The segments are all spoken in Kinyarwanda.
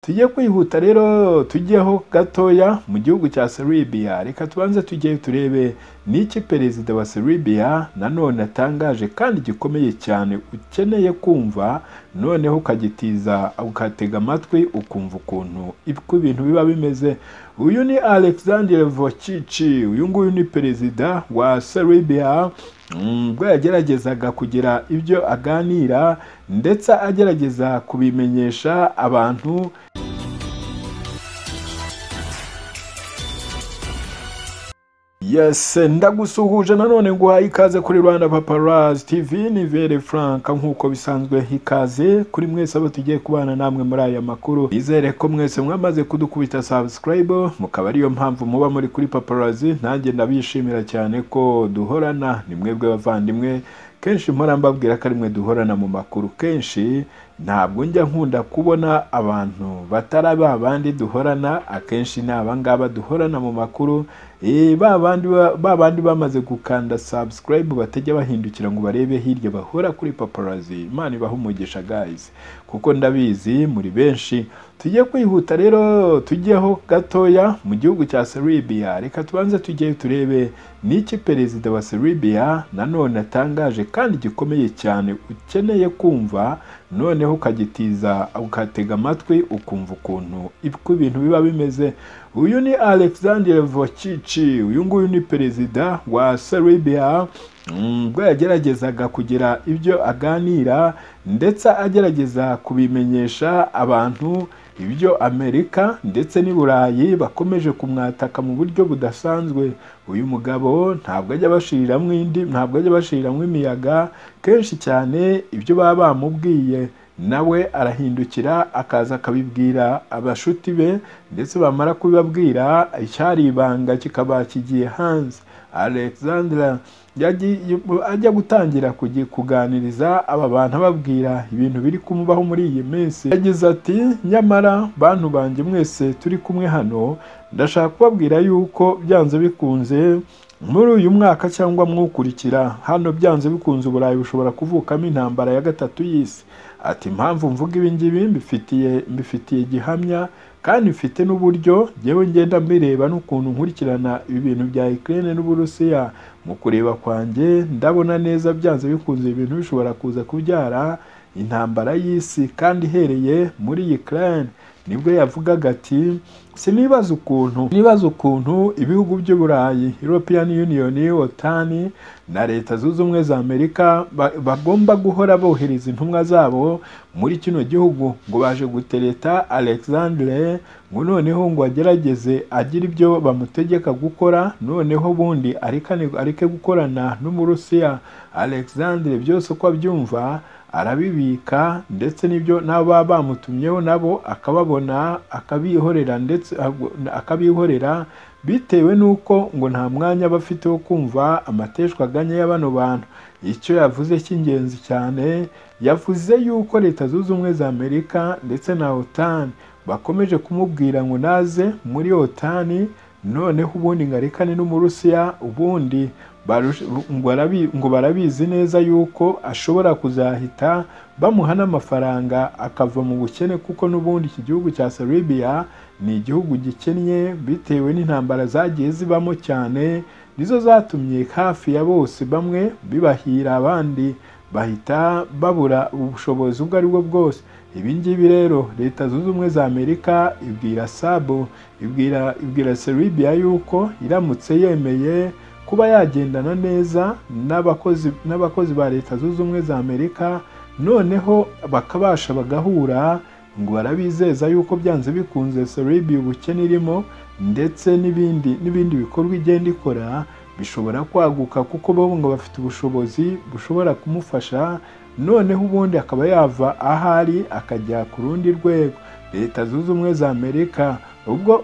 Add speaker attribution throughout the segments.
Speaker 1: tujye kwihuta rero tujyeho gatoya mu gihugu cya Serbia reka tubanze tujyeyo turebe n'iki perezida wa Serbia nanone atangaje kandi gikomeye cyane ukeneye kumva noneho ukagitiza ukatega amatwi ukumva ukuntu uko ibintu biba bimeze uyu ni Alexander Vucic uyu nguyu ni perezida wa Serbia ubwo yageragezaga kugira ibyo aganira ndetse agerageza kubimenyesha abantu yese ndagusuhuje nanone nguhaye ikaze kuri rwanda paparazi tv ni vere frank nk'uko bisanzwe ikaze kuri mwese abo tugiye kubana namwe muri aya makuru nizere ko mwese mwamaze kudukubita sabusikarayibe mukaba ariyo mpamvu muba muri kuri paparazi nanjye ndabishimira cyane ko duhorana ni mwebwe bavandimwe kenshi mpora mbabwira ko ari mwe duhorana mu makuru kenshi ntabwo njya nkunda kubona abantu batari ba bandi duhorana akenshi ni abangaba duhorana mu makuru ba bandi bamaze gukanda sabusikarayibu batajya bahindukira ngo barebe hirya bahora kuri paparazi imana ibaha umugisha gayizi kuko ndabizi muri benshi tujye kwihuta rero tujyeho gatoya mu gihugu cya Serbia reka tubanze tujyeyo turebe n'iki perezida wa Serbia nanone atangaje kandi gikomeye cyane ukeneye kumva noneho ukagitiza ukatega amatwi ukumva ukuntu uko ibintu biba bimeze uyu ni Alexander Vucic uyu nguyu ni perezida wa Serbia ubwo yageragezaga kugira ibyo aganira ndetse agerageza kubimenyesha abantu ibyo amerika ndetse n'i burayi bakomeje kumwataka mu buryo budasanzwe uyu mugabo ntabwo ajya bashiriramo indi ntabwo ajya bashiriramo imiyaga kenshi cyane ibyo baba bamubwiye nawe arahindukira akaza akabibwira abashuti be ndetse bamara kubibabwira icyari ibanga kikaba kigiye hanze alexandra ajya gutangira kuganiriza aba bantu ababwira ibintu biri kumubaho muri iyi minsi yagize ati nyamara bantu banjye mwese turi kumwe hano ndashaka kubabwira yuko byanze bikunze muri uyu mwaka cyangwa mwukurikira hano byanze bikunze uburayi bushobora kuvukamo intambara ya gatatu y'isi ati impamvu mvuga ibingibi mbifitiye mbifitiye gihamya kandi mfite n'uburyo ngewe ngenda mbireba n'ukuntu nkurikirana ibi bintu bya Ukraine n'Uburusiya mu kureba kwanjye ndabona neza byanze bikunze ibintu bishobora kuza kubyara intambara y'isi kandi ihereye muri Ukraine nibwo yavugaga ati sinibaza ukuntu nibaza ukuntu ibihugu by'uburayi european union otan na leta zunze ubumwe za amerika bagomba guhora bohereza intumwa zabo muri kino gihugu ngo baje gutereta alexandre ngo noneho ngo agerageze agire ibyo bamutegeka gukora noneho bundi areke gukorana n'umurusiya alexandre byose uko abyumva arabibika ndetse n'ibyo n'abo baba bamutumyeho nabo akababona akabihorera ndetse akabihorera bitewe n'uko ngo nta mwanya bafite wo kumva amateshwaganya ya bano bantu icyo yavuze cy'ingenzi cyane yavuze yuko leta zunze ubumwe za amerika ndetse na otani bakomeje kumubwira ngo naze muri otani noneho ubundi ngo arekane n'umurusiya ubundi ngo barabizi neza yuko ashobora kuzahita bamuha n'amafaranga akava mu bukene kuko n'ubundi iki gihugu cya Serbia ni igihugu gikennye bitewe n'intambara zagiye zibamo cyane nizo zatumye hafi ya bose bamwe bibahira abandi bahita babura ubushobozi ubwo ari bwo bwose ibi ngibi rero leta zunze ubumwe za amerika ibwira sabo ibwira ibwira Serbia yuko iramutse yemeye kuba yagendana neza n'abakozi ba leta zunze ubumwe za amerika noneho bakabasha bagahura ngo barabizeza yuko byanze bikunze serebi ubukene irimo ndetse n'ibindi n'ibindi bikorwa igenda ikora bishobora kwaguka kuko bo ngo bafite ubushobozi bushobora kumufasha noneho ubundi akaba yava ahari akajya ku rundi rwego leta zunze ubumwe za amerika ubwo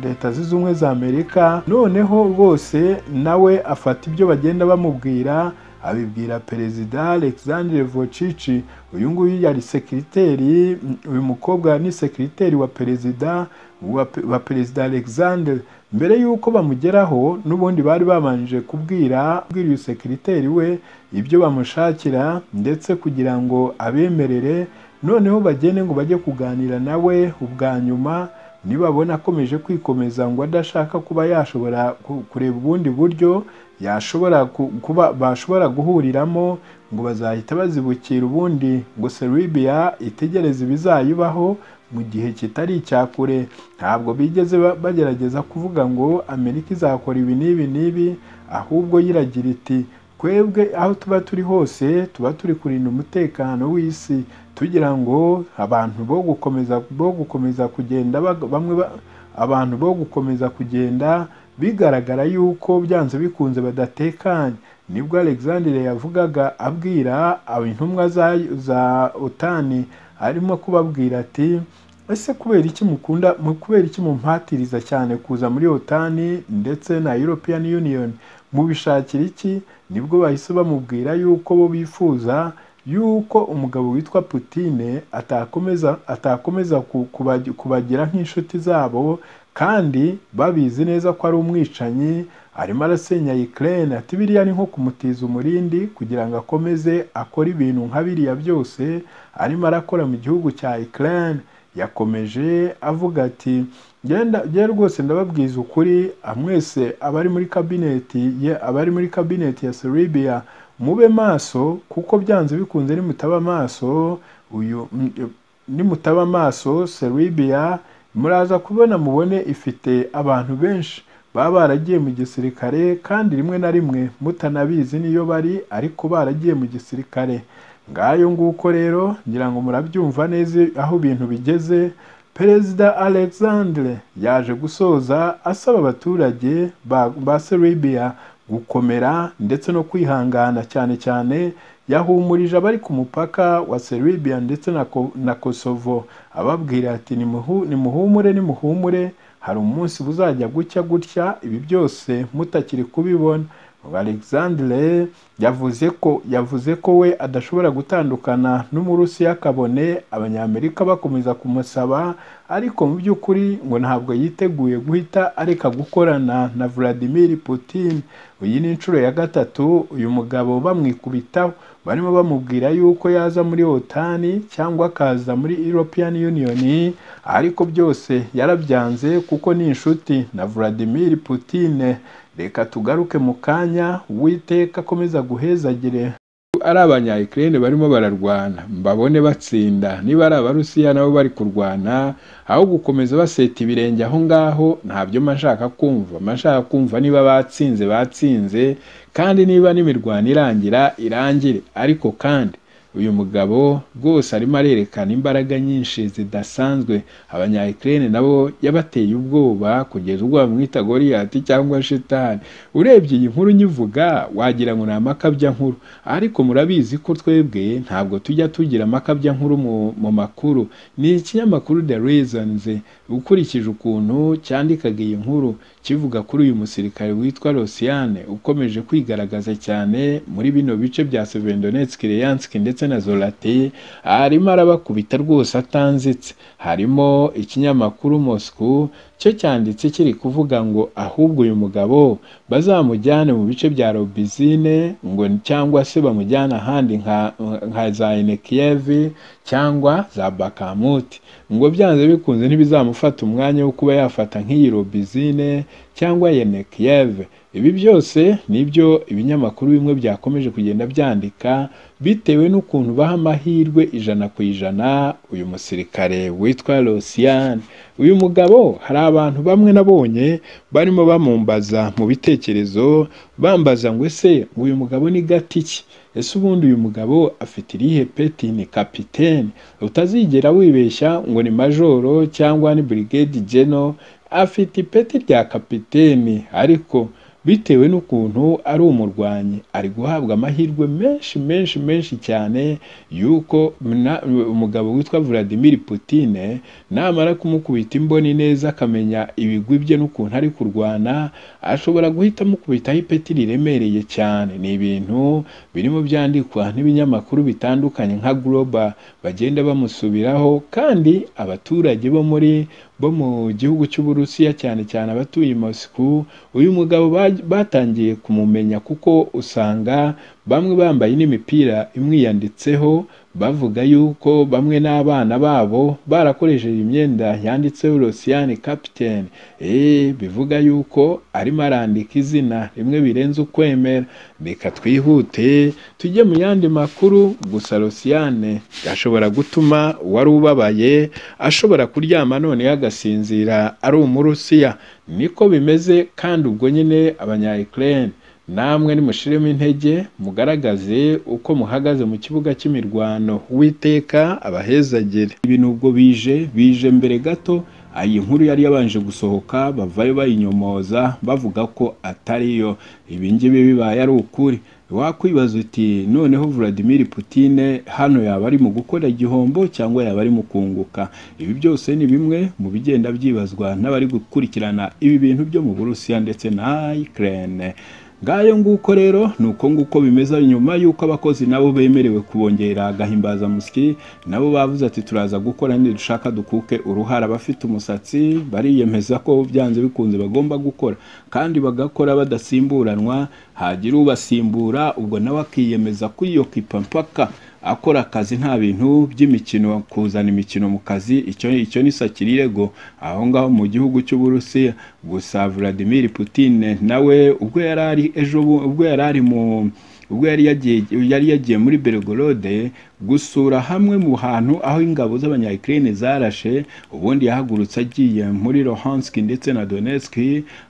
Speaker 1: leta zunze ubumwe za amerika noneho rwose nawe afata ibyo bagenda bamubwira abibwira perezida alexandre Vucic uyu nguyu yari sekiriteri uyu mukobwa ni sekiriteri wa perezida wa perezida alexandre mbere y'uko bamugeraho n'ubundi bari babanje kubwira uyu sekiriteri we ibyo bamushakira ndetse kugira ngo abemerere noneho bagende ngo bajye kuganira nawe ubwa nyuma nibabona akomeje kwikomeza ngo adashaka kuba yashobora ku- kureba ubundi buryo yashobora ku- kuba bashobora guhuriramo ngo bazahita bazibukira ubundi ngo Serbia itegereze ibizayibaho mu gihe kitari icya kure ntabwo bigeze ba- bagerageza kuvuga ngo Amerika izakora ibi n'ibi n'ibi ahubwo yiragira iti twebwe aho tuba turi hose tuba turi kurinda umutekano w'isi tugira ngo abantu bo gukomeza bo gukomeza kugenda bag- bamwe ba- abantu bo gukomeza kugenda bigaragara yuko byanze bikunze badatekanye nibwo alexandre yavugaga abwira abo intumwa za, za otani arimo kubabwira ati ese kubera iki mukunda mu kubera iki mumpatiriza cyane kuza muri otani ndetse na european union mubishakira iki nibwo bahise bamubwira yuko bo bifuza yuko umugabo witwa putine atakomeza atakomeza ku- kubagi- kubagira nk'inshuti zabo kandi babizi neza ko ari umwicanyi arimo arasenya Ukraine ati biriya ni nko kumutiza umurindi kugira ngo akomeze akore ibintu nka biriya byose arimo arakora mu gihugu cya Ukraine yakomeje avuga ati genda njye rwose ndababwiza ukuri ah, mwese abari muri kabineti ye- abari muri kabineti ya Serbia mube maso kuko byanze bikunze nimutaba maso uyu mm, nimutaba maso Serbia muraza kubona mubone ifite abantu benshi baba baragiye mu gisirikare kandi rimwe na rimwe mutanabizi niyo bari ariko baragiye mu gisirikare ngayo nguko rero ngira ngo murabyumva neza aho ibintu bigeze perezida alexandre yaje gusoza asaba abaturage ba, ba serbia gukomera ndetse no kwihangana cyane cyane yahumurije abari ku mupaka wa serbia ndetse na, Ko- na kosovo ababwira ati "Nimuhu- nimuhumure nimuhumure hari umunsi buzajya gutya gutya ibi byose mutakiri kubibona alexandre yavuze ko yavuze ko we adashobora gutandukana n'umurusiya kabone abanyamerika bakomeza kumusaba ariko mu by'ukuri ngo ntabwo yiteguye guhita areka gukorana na vladimir putin iyi ni inshuro ya gatatu uyu mugabo bamwikubitaho barimo bamubwira yuko yaza muri otani cyangwa akaza muri european union ariko byose yarabyanze kuko ni inshuti na vladimir putin reka tugaruke mu kanya uwiteka akomeza guhezagire ari abanya Ukraine barimo bararwana mbabone batsinda niba ari abarusiya nabo bari kurwana aho gukomeza baseta ibirenge aho ngaho ntabyo mba nshaka kumva mba nshaka kumva niba batsinze batsinze kandi niba n'imirwano irangira irangire ariko kandi uyu mugabo rwose arimo arerekana imbaraga nyinshi zidasanzwe abanya Ukraine nabo yabateye ubwoba kugeza ubwo bamwita Goliath cyangwa shitani urebye iyi nkuru nyivuga wagira ngo ni amakabya nkuru ariko murabizi ko twebwe ntabwo tujya tugira amakabya nkuru mu, mu makuru ni ikinyamakuru The Reasons ukurikije ukuntu cyandikaga iyi nkuru kivuga kuri uyu musirikare witwa Rosiane ukomeje kwigaragaza cyane muri bino bice bya Severodonetsk, Luhansk ndetse na Zoloteye arimo arabakubita rwose atanzitse harimo ikinyamakuru Moscow cyo cyanditse kiri kuvuga ngo ahubwo uyu mugabo bazamujyane mu bice bya Robizine ngo cyangwa se bamujyane ahandi nka, nka za Enekiyevi cyangwa za Bakamuti ngo byanze bikunze ntibizamufata umwanya wo kuba yafata nk'iyi Robizine cyangwa Yenekiyeve ibi byose nibyo ibinyamakuru bimwe byakomeje kugenda byandika bitewe n'ukuntu baha amahirwe ijana ku ijana uyu musirikare witwa Rosiane uyu mugabo hari abantu bamwe nabonye barimo bamumbaza mu bitekerezo bambaza ngo ese uyu mugabo ni gati ki ese ubundi uyu mugabo afite irihe peti ni kapitene utazigera wibeshya ngo ni majoro cyangwa ni brigade geno afite ipeti rya kapiteni ariko bitewe n'ukuntu ari umurwanyi ari guhabwa amahirwe menshi menshi menshi cyane yuko na- umugabo witwa Vladimir Putine namara kumukubita imboni neza akamenya ibigwi bye n'ukuntu ari kurwana ashobora guhita amukubitaho ipeti riremereye cyane ni ibintu birimo byandikwa n'ibinyamakuru bitandukanye nka Global bagenda bamusubiraho kandi abaturage bo muri bo mu gihugu cy'Uburusiya cyane cyane abatuye i Moscow uyu mugabo ba- batangiye kumumenya kuko usanga bamwe bambaye n'imipira imwiyanditseho bavuga yuko bamwe n'abana babo barakoresheje imyenda yanditseho Rosiyani Captain eh bivuga yuko arimo arandika izina rimwe birenze ukwemera reka twihute tujye mu yandi makuru gusa Rosiyane gashobora gutuma uwari ubabaye ashobora kuryama noneho agasinzira ari umurusiya niko bimeze kandi ubwo nyine abanya Ukraine namwe nimushiremo intege mugaragaze uko muhagaze mu kibuga cy'imirwano witeka abahezagere ibintu ubwo bije bije mbere gato iyi nkuru yari yabanje gusohoka bavayo bayinyomoza bavuga ko atariyo ibingibi bibaye ari ukuri wakwibaza uti noneho Vladimir Putin hano yaba ari mu gukora igihombo cyangwa yaba ari mu kunguka ibi byose ni bimwe mu bigenda byibazwa n'abari gukurikirana ibi bintu byo mu Burusiya ndetse na Ukraine ngayo nguko rero ni uko nguko bimeze nyuma y'uko abakozi nabo bemerewe kubongera agahimbazamusyi nabo bavuze ati turaza gukora dushaka dukuke uruhara abafite umusatsi bariyemeza ko byanze bikunze bagomba gukora kandi bagakora badasimburanwa hagira ubasimbura ubwo nawe akiyemeza kuyiyokipa mpaka akora akazi nta bintu by'imikino kuzana imikino mu kazi icyo icyo ni sakiriyego aho ngaho mu gihugu cy'uburusiya gusa Vladimir Putin nawe ubwo yari ari ejo ubwo yari ari mu ubwo yari yagiye yari yagiye muri Belgorod gusura hamwe mu hantu aho ingabo z'abanya Ukraine zarashe ubundi yahagurutse agiye muri Luhansk ndetse na Donetsk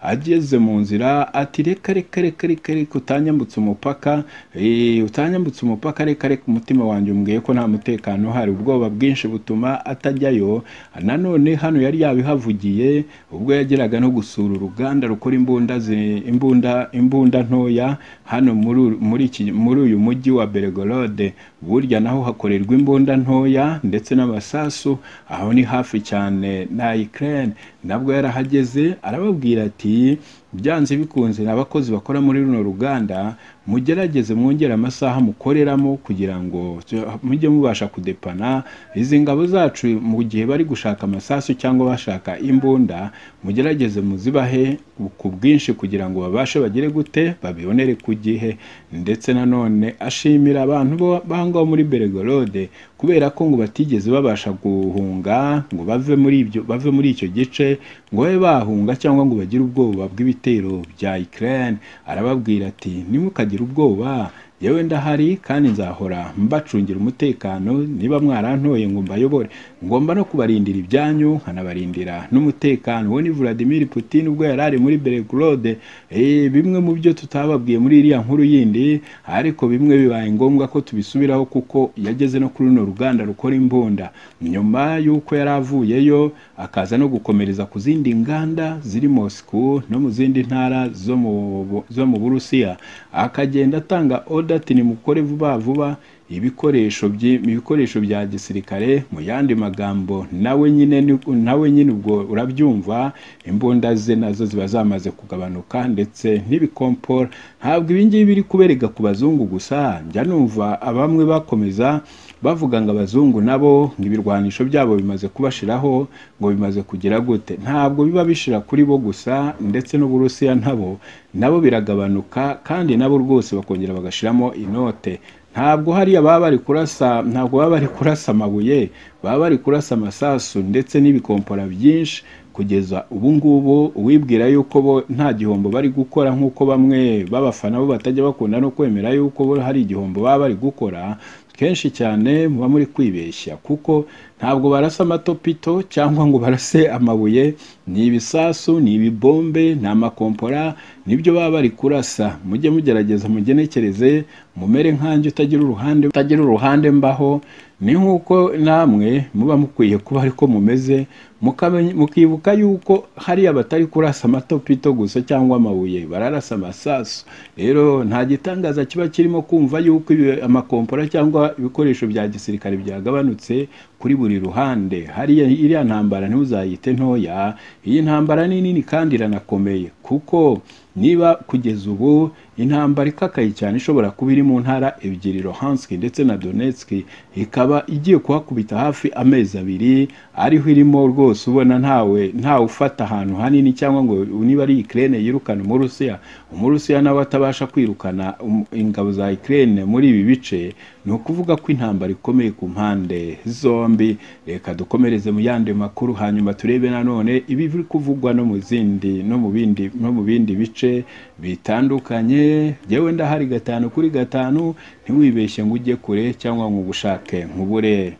Speaker 1: ageze mu nzira ati reka reka reka reka reka utanyambutse umupaka eh utanyambutse umupaka reka reka umutima wanjye umbwiye ko nta mutekano hari ubwoba bwinshi butuma atajyayo nanone hano yari yabihavugiye ubwo yageraga no gusura uruganda rukora imbunda imbunda imbunda ntoya hano muri muri muri uyu mujyi wa Belgorod burya naho hakorerwa imbunda ntoya ndetse n'amasasu aho ni hafi cyane na Ukraine nabwo yarahageze arababwira ati byanze bikunze n'abakozi bakora muri runo ruganda mugerageze mwongere amasaha mukoreramo kugira ngo mujye mubasha kudepana izi ngabo zacu mu gihe bari gushaka amasasu cyangwa bashaka imbunda mugerageze muzibahe ku bwinshi kugira ngo babashe bagere gute babibonere ku gihe ndetse nanone ashimira abantu bangaho muri Belgorode kubera ko ngo batigeze babasha guhunga ngo bave muri ibyo bave muri icyo gice ngo babe bahunga cyangwa ngo bagire ubwoba bw'ibitero bya Ukraine arababwira ati nimukagire ubwoba yewe ndahari kandi nzahora mbacungira umutekano niba mwarantoye ngo mbayobore ngomba no kubarindira ibyanyu nkanabarindira n'umutekano uwo ni Vladimir Putin ubwo yari ari muri Belgorode eh bimwe mu byo tutababwiye muri iriya nkuru yindi ariko bimwe bibaye ngombwa ko tubisubiraho kuko yageze no kuri runo ruganda rukora imbunda nyuma y'uko yari avuyeyo akaza no gukomereza ku zindi nganda ziri Moscow no mu zindi ntara zo mu zo mu Burusiya akagenda atanga ati nimukore vuba vuba ibikoresho ibikoresho bya gisirikare mu yandi magambo nawe nyine nawe nyine ubwo urabyumva imbunda ze nazo ziba zamaze kugabanuka ndetse n'ibikompora ntabwo ibingibi biri kubereka ku bazungu gusa njya numva abamwe bakomeza bavuga ngo abazungu nabo ibirwanisho byabo bimaze kubashiraho ngo bimaze kugira gute ntabwo biba bishira kuri bo gusa ndetse n'uburusiya nabo nabo biragabanuka kandi nabo rwose bakongera bagashiramo inote ntabwo hariya baba bari kurasa ntabwo baba bari kurasa amabuye baba bari kurasa amasasu ndetse n'ibikompora byinshi kugeza ubu ngubu uwibwira yuko bo nta gihombo bari gukora nk'uko bamwe b'abafana bo batajya bakunda no kwemera yuko bo hari igihombo baba bari gukora kenshi cyane muba muri kwibeshya kuko ntabwo barasa amatopito cyangwa ngo barase amabuye ni ibisasu ni ibibombe ni amakompora nibyo baba bari kurasa mujye mugerageza mugenekereze mumere nkanjye utagira uruhande utagira uruhande mbaho ni nk'uko namwe muba mukwiye kuba ariko mumeze mukibuka yuko hariya batari kurasa amatopito gusa cyangwa amabuye bararasa amasasu rero nta gitangaza kiba kirimo kumva yuko amakompora cyangwa ibikoresho bya gisirikare byagabanutse kuri buri ruhande hariya iriya ntambara ntuzayite ntoya iyi ntambara ni nini kandi iranakomeye kuko niba kugeza ubu intambara ikakaye cyane ishobora kuba iri mu ntara ebyiri Luhansk ndetse na Donetsk ikaba igiye kuhakubita hafi amezi abiri ariho irimo rwose ubona ntawe ntawe ufata ahantu hanini cyangwa ngo niba ari Ukraine yirukana umurusiya umurusiya nawe atabasha kwirukana um- ingabo za Ukraine muri ibi bice ni ukuvuga ko intambara ikomeye ku mpande zombi reka dukomereze mu yandi makuru hanyuma turebe nanone ibiri kuvugwa no mu zindi no mu bindi no mu bindi bice bitandukanye yewe ndahari gatanu kuri gatanu ntiwibeshye ngo ujye kure cyangwa ngo ugushake nkubure